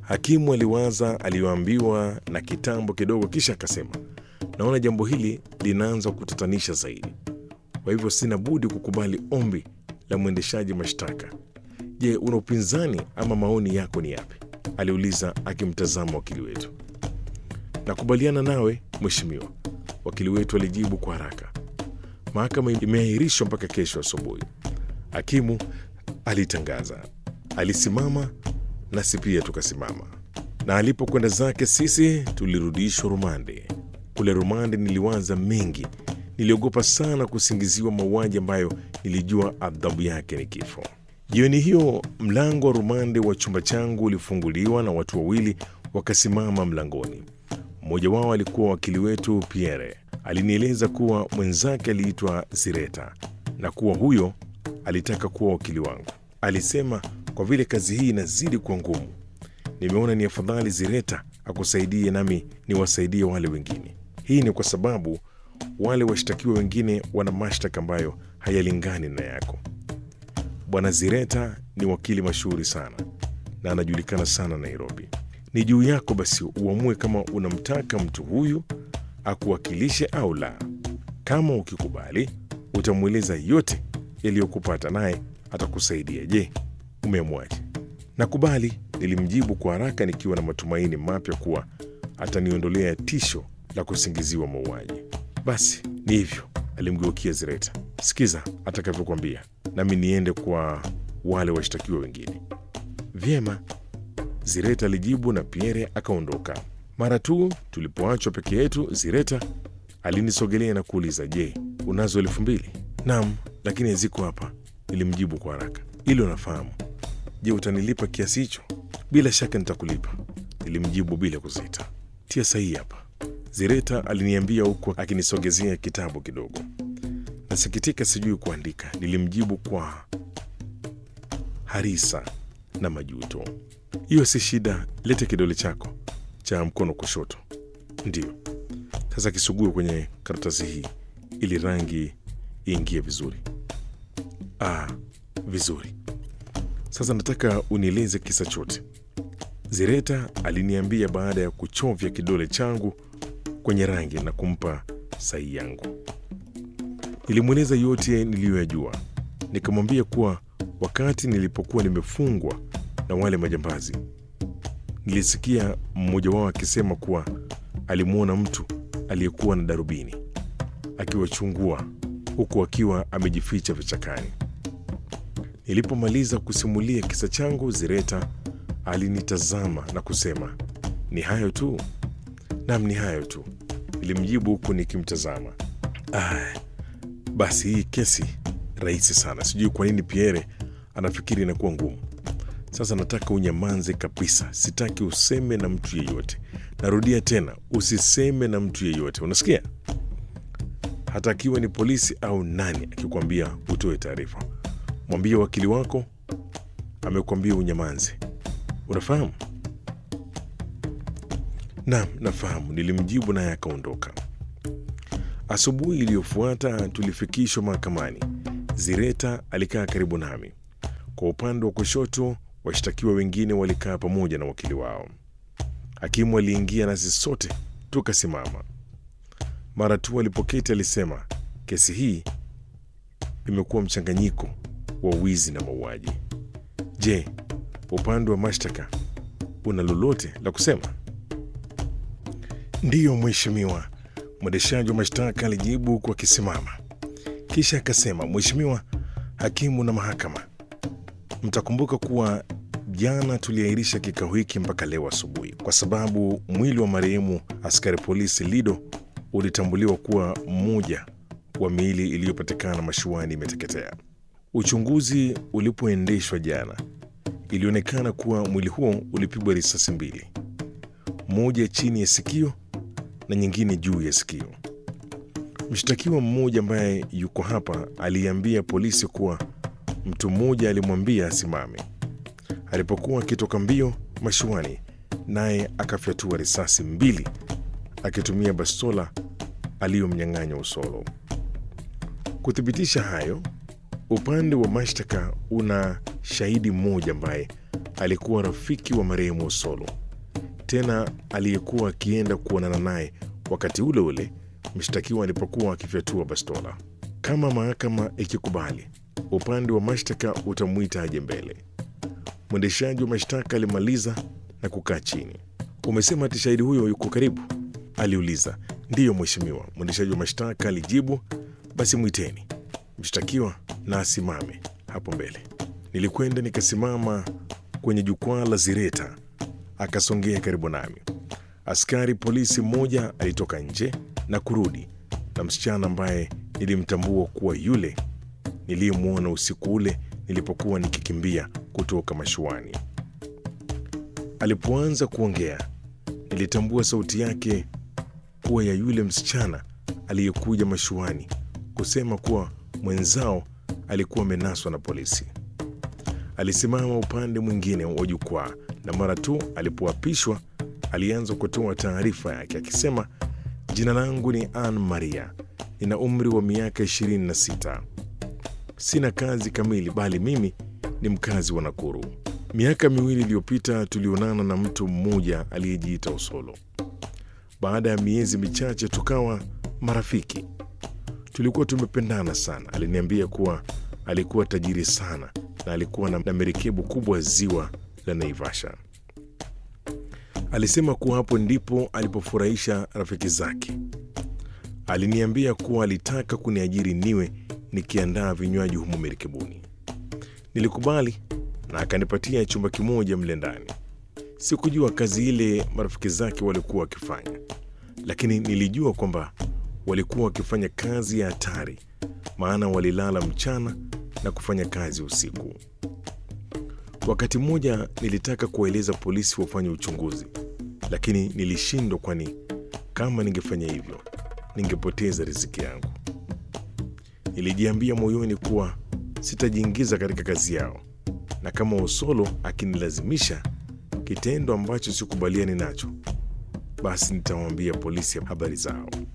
Hakimu aliwaza aliyoambiwa na kitambo kidogo, kisha akasema, naona jambo hili linaanza kutatanisha zaidi, kwa hivyo sina budi kukubali ombi la mwendeshaji mashtaka. Je, una upinzani ama maoni yako ni yapi? aliuliza akimtazama wakili wetu. Nakubaliana nawe mheshimiwa, wakili wetu alijibu kwa haraka. Mahakama imeahirishwa mpaka kesho asubuhi, hakimu alitangaza. Alisimama nasi pia tukasimama, na alipokwenda zake sisi tulirudishwa rumande. Kule rumande niliwaza mengi, niliogopa sana kusingiziwa mauaji ambayo nilijua adhabu yake ni kifo. Jioni hiyo mlango wa rumande wa chumba changu ulifunguliwa na watu wawili wakasimama mlangoni. Mmoja wao alikuwa wakili wetu Pierre. Alinieleza kuwa mwenzake aliitwa Zireta na kuwa huyo alitaka kuwa wakili wangu. Alisema kwa vile kazi hii inazidi kuwa ngumu, nimeona ni afadhali Zireta akusaidie nami niwasaidie wale wengine. Hii ni kwa sababu wale washtakiwa wengine wana mashtaka ambayo hayalingani na yako. Bwana Zireta ni wakili mashuhuri sana na anajulikana sana Nairobi. Ni juu yako basi uamue kama unamtaka mtu huyu akuwakilishe au la. Kama ukikubali, utamweleza yote yaliyokupata, naye atakusaidia. Je, umeamwaje? Nakubali, nilimjibu kwa haraka, nikiwa na matumaini mapya kuwa ataniondolea tisho la kusingiziwa mauaji. Basi ni hivyo, alimgeukia Zireta. Sikiza atakavyokwambia, nami niende kwa wale washtakiwa wengine. Vyema, Zireta alijibu na Pierre akaondoka. Mara tu tulipoachwa peke yetu, Zireta alinisogelea na kuuliza, je, unazo elfu mbili? Naam, lakini haziko hapa, nilimjibu kwa haraka. Hilo nafahamu. Je, utanilipa kiasi hicho? Bila shaka nitakulipa, nilimjibu bila kusita. Tia sahihi hapa, Zireta aliniambia huku akinisogezea kitabu kidogo. Nasikitika, sijui kuandika, nilimjibu kwa harisa na majuto. Hiyo si shida, lete kidole chako cha mkono kushoto. Ndiyo, sasa kisugue kwenye karatasi hii ili rangi iingie vizuri. Ah, vizuri. Sasa nataka unieleze kisa chote. Zireta aliniambia baada ya kuchovya kidole changu kwenye rangi na kumpa sahihi yangu. Nilimweleza yote niliyoyajua, nikamwambia kuwa wakati nilipokuwa nimefungwa na wale majambazi, nilisikia mmoja wao akisema kuwa alimwona mtu aliyekuwa na darubini akiwachungua huku akiwa amejificha vichakani. Nilipomaliza kusimulia kisa changu, Zireta alinitazama na kusema, ni hayo tu? Nam, ni hayo tu, nilimjibu huku nikimtazama. Ah, basi hii kesi rahisi sana. Sijui kwa nini Pierre anafikiri inakuwa ngumu. Sasa nataka unyamanze kabisa, sitaki useme na mtu yeyote. Narudia tena, usiseme na mtu yeyote, unasikia? Hata akiwa ni polisi au nani akikwambia utoe taarifa, mwambie wakili wako amekwambia unyamanze. Unafahamu? Naam, nafahamu, nilimjibu naye akaondoka. Asubuhi iliyofuata tulifikishwa mahakamani. Zireta alikaa karibu nami. Kwa upande wa kushoto, washtakiwa wengine walikaa pamoja na wakili wao. Hakimu aliingia nasi sote tukasimama. Mara tu alipoketi alisema, kesi hii imekuwa mchanganyiko wa wizi na mauaji. Je, upande wa mashtaka una lolote la kusema? Ndiyo mheshimiwa, mwendeshaji wa mashtaka alijibu kwa kisimama, kisha akasema, Mheshimiwa hakimu na mahakama, mtakumbuka kuwa jana tuliahirisha kikao hiki mpaka leo asubuhi kwa sababu mwili wa marehemu askari polisi Lido ulitambuliwa kuwa mmoja wa miili iliyopatikana mashuani imeteketea. Uchunguzi ulipoendeshwa jana, ilionekana kuwa mwili huo ulipigwa risasi mbili, moja chini ya sikio na nyingine juu ya sikio. Mshtakiwa mmoja ambaye yuko hapa aliambia polisi kuwa mtu mmoja alimwambia asimame alipokuwa akitoka mbio mashuani, naye akafyatua risasi mbili akitumia bastola aliyomnyang'anya Usolo. Kuthibitisha hayo, upande wa mashtaka una shahidi mmoja ambaye alikuwa rafiki wa marehemu Osolo, tena aliyekuwa akienda kuonana naye wakati ule ule mshtakiwa alipokuwa akifyatua bastola. Kama mahakama ikikubali, upande wa mashtaka utamwita aje mbele. Mwendeshaji wa mashtaka alimaliza na kukaa chini. Umesema ati shahidi huyo yuko karibu? aliuliza. Ndiyo mheshimiwa, mwendeshaji wa mashtaka alijibu. Basi mwiteni mshtakiwa na asimame hapo mbele. Nilikwenda nikasimama kwenye jukwaa la zireta, akasongea karibu nami. Askari polisi mmoja alitoka nje na kurudi na msichana ambaye nilimtambua kuwa yule niliyemwona usiku ule nilipokuwa nikikimbia kutoka mashuani. Alipoanza kuongea, nilitambua sauti yake kuwa ya yule msichana aliyekuja mashuani kusema kuwa mwenzao alikuwa amenaswa na polisi. Alisimama upande mwingine wa jukwaa na mara tu alipoapishwa alianza kutoa taarifa yake akisema, jina langu ni Ann Maria, nina umri wa miaka 26, sina kazi kamili, bali mimi ni mkazi wa Nakuru. Miaka miwili iliyopita tulionana na mtu mmoja aliyejiita Osolo. Baada ya miezi michache tukawa marafiki. Tulikuwa tumependana sana. Aliniambia kuwa alikuwa tajiri sana na alikuwa na merikebu kubwa ziwa la Naivasha. Alisema kuwa hapo ndipo alipofurahisha rafiki zake. Aliniambia kuwa alitaka kuniajiri niwe nikiandaa vinywaji humo merikebuni. Nilikubali na akanipatia chumba kimoja mle ndani. Sikujua kazi ile marafiki zake walikuwa wakifanya, lakini nilijua kwamba walikuwa wakifanya kazi ya hatari, maana walilala mchana na kufanya kazi usiku. Wakati mmoja nilitaka kuwaeleza polisi wafanye uchunguzi, lakini nilishindwa, kwani kama ningefanya hivyo ningepoteza riziki yangu. Nilijiambia moyoni kuwa sitajiingiza katika kazi yao, na kama Osolo akinilazimisha kitendo ambacho sikubaliani nacho, basi nitawaambia polisi habari zao.